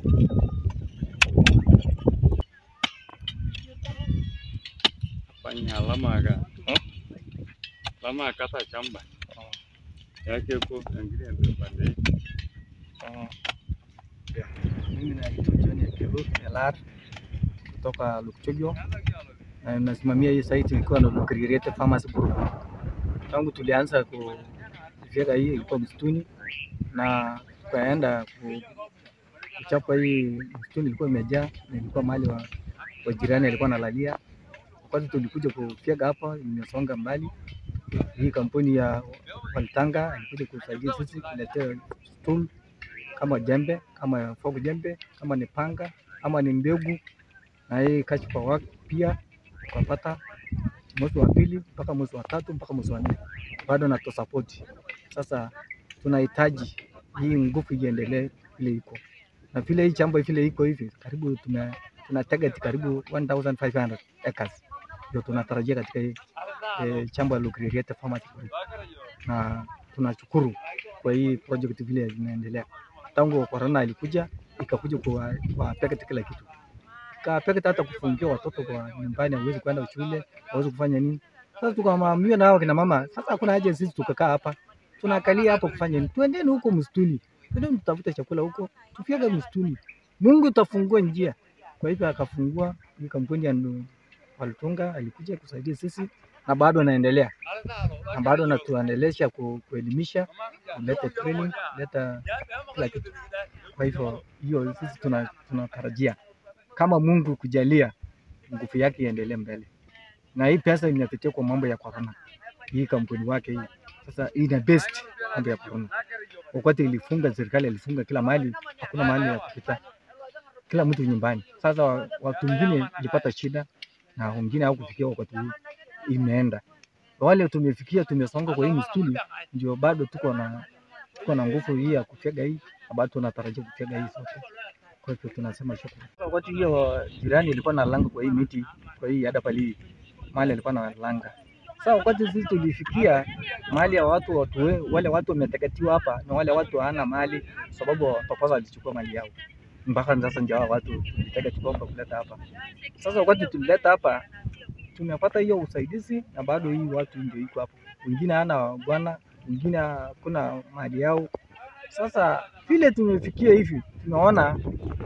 fanya alama ka alama kata shamba yake ko ingine ndio pande hii. Oh. Yeah. Mimi naitwa John Ekelo Elar kutoka Lukchojo na nasimamia hii site ilikuwa na Lukiriete Farmers Group. Tangu tulianza kufyeka hii ilikuwa msituni na tukaenda ku- kuchapa hii msituni ilikuwa imejaa na ilikuwa mahali wa, wa jirani alikuwa analalia. Wakati tulikuja kufyeka hapa imesonga mbali. Hii kampuni ya Waltanga ilikuja kusaidia sisi kuletea tool kama jembe, kama fogu jembe, kama ni panga, ama ni mbegu, na hii catch power work pia tukapata mwezi wa pili mpaka mwezi wa tatu mpaka mwezi wa nne, bado na support. Sasa tunahitaji hii nguvu iendelee vile iko na vile hii shamba vile iko hivi, karibu tume tuna target karibu 1500 acres ndio tunatarajia katika hii eh, shamba la Lukiriete Farmers Group, na tunashukuru kwa hii project vile inaendelea tangu corona ilikuja ikakuja kwa kwa packet kila kitu ka packet hata kufungia watoto kwa nyumbani, hawezi kwenda shule, hawezi kufanya nini. Sasa tukamwambia na hao kina mama, sasa hakuna haja sisi tukakaa hapa, tunakalia hapa kufanya nini? Twendeni huko msituni, twendeni tutafute chakula huko, tufyeke msituni, Mungu utafungua njia. Kwa hivyo akafungua hii kampuni ya Ndu- Waltunga, alikuja kusaidia sisi na bado anaendelea na bado anatuendelesha ku, kuelimisha, kuleta training, kuleta kila kitu. Kwa hivyo hiyo sisi tuna- tunatarajia kama Mungu kujalia nguvu yake iendelee mbele, na hii pesa imepitia kwa mambo ya corona, hii kampuni wake hii sasa ina best mambo ya corona. Wakati ilifunga serikali ilifunga kila mahali, hakuna mahali ya kupita, kila mtu nyumbani. Sasa wa- watu wengine ilipata shida na wengine hawakufikia wakati huu, imeenda wale tumefikia, tumesonga kwa hii msituni, ndio bado tuko na tuko na nguvu hii ya kufyega hii, na bado tunatarajia kufyega hii sote. Kwa hivyo tunasema shukrani. Wakati hiyo jirani ilikuwa na langa kwa hii miti, kwa hii hada pali mahali alikuwa na langa. Sasa wakati sisi tulifikia mahali ya watu, watu we- wale watu wameteketiwa hapa na wale watu hawana mali, sababu Tokoza alichukua mali yao mpaka sasa ndio hao watu tulitaka tukomba kuleta hapa. Sasa wakati tulileta hapa tumepata hiyo usaidizi na bado hii watu ndio iko hapo, wengine hana bwana, wengine hakuna mali yao. Sasa vile tumefikia hivi, tunaona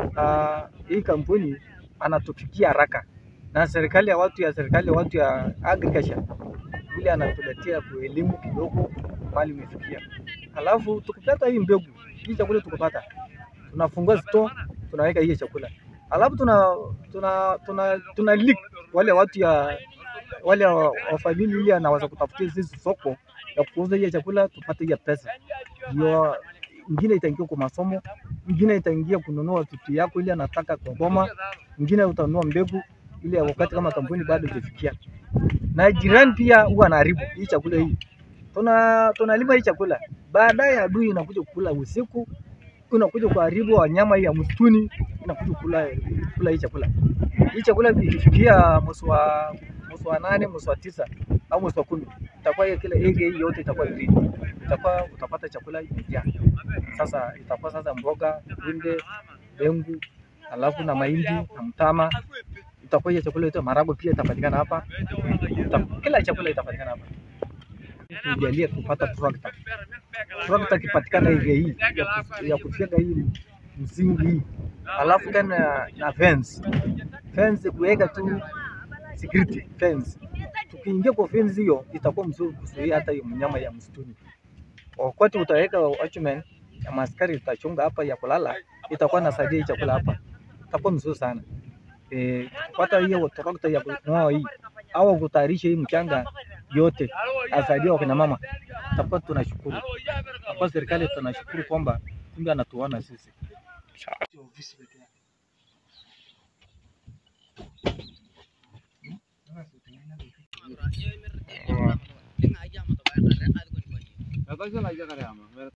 uh, hii kampuni anatufikia haraka na serikali ya watu ya serikali ya watu ya agriculture vile anatuletea kwa elimu kidogo mali imefikia, alafu tukipata hii mbegu hii chakula tukipata, tunafungua store tunaweka hii chakula, alafu tuna tuna tuna, tuna leak wale watu ya wale wa- wafadhili ili anaweza kutafutia sisi soko ya kuuza hiyo chakula tupate hiyo pesa, ndio ingine itaingia kwa masomo, ingine itaingia kununua vitu yako ile anataka kwa boma, ingine utanunua mbegu ile wakati kama kampuni bado haijafikia. Na jirani pia huwa anaharibu hii chakula hii, tuna tunalima hii chakula, baadaye adui inakuja kukula usiku, unakuja kuharibu wanyama hii ya msituni, inakuja kula kula hii chakula. Hii chakula ikifikia mwezi wa mwezi wa nane, mwezi wa tisa au mwezi wa kumi, itakuwa hiyo kila ege hii yote itakuwa green, itakuwa utapata chakula imejaa. Sasa itakuwa sasa mboga, kunde, dengu, alafu na mahindi na mtama, itakuwa hiyo chakula yote, maragwe pia itapatikana hapa, ita, kila chakula itapatikana hapa. Tujalie kupata tractor. Tractor ikipatikana ege hii ya ku- ya kufyeka hii msingi hii, alafu tena na fence fence kuweka tu security fence. Tukiingia kwa fence hiyo itakuwa mzuri kuzuia hata hiyo mnyama ya msituni. Wakati utaweka watchman ya maskari itachunga hapa ya kulala, itakuwa nasaidia hii chakula hapa, itakuwa mzuri sana. Eh, kupata hiyo trakta ya kung'oa hii au kutayarisha hii mchanga yote asaidia wakina mama, itakuwa tunashukuru. Kwa serikali tunashukuru kwamba kumbe anatuona sisi. Kata sio na jaga ama.